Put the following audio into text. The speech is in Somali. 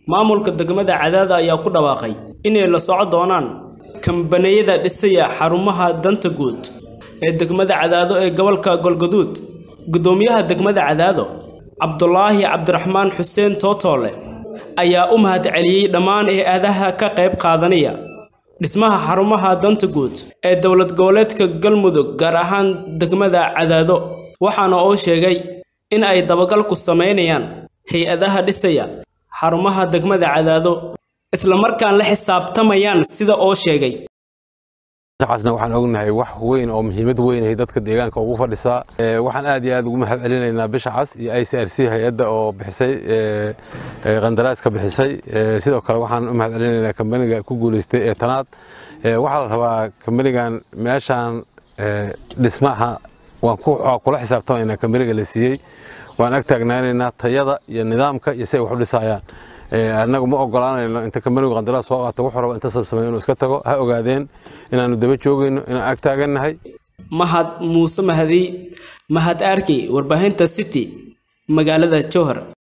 maamulka degmada cadaada ayaa ku dhawaaqay inay la soco doonaan kambaniyada dhisaya xarumaha danta guud ee degmada cadaado ee gobolka golgaduud guddoomiyaha degmada cadaado cabdulaahi cabdiraxmaan xuseen tootoole ayaa u mahadceliyey dhammaan hay-adaha ka qayb qaadanaya dhismaha xarumaha danta guud ee dowlad goboleedka galmudug gaar ahaan degmada cadaado waxaana uu sheegay in ay dabagal ku samaynayaan hay-adaha dhisaya xarumaha degmada cadaado islamarkaan la xisaabtamayaan sida oo sheegay casna waxaan ognahay wax weyn oo muhiimad weyn ay dadka deegaanka ugu fadhisaa waxaan aad iyo aad ugu mahad celinaynaa bisha cas iyo i c r c hay-adda oo bixisay qandaraaska bixisay sidoo kale waxaan u mahad celinaynaa kambaniga ku guuleystay ee tanaad waxaa la rabaa kambanigan meeshaan dhismaha waan kula xisaabtamaynaa kambaniga la siiyey waan ag taagnaanaynaa tayada iyo nidaamka iyo si ay wax u dhisayaan annagu ma ogolaanayno inta kambanigu qandaraas soo qaato wuxuu raba inta sabsamay inuu iska tago ha ogaadeen inaannu daba joogayno inaan ag taagannahay mahad muuse mahadi mahad arkey warbaahinta city magaalada jowhar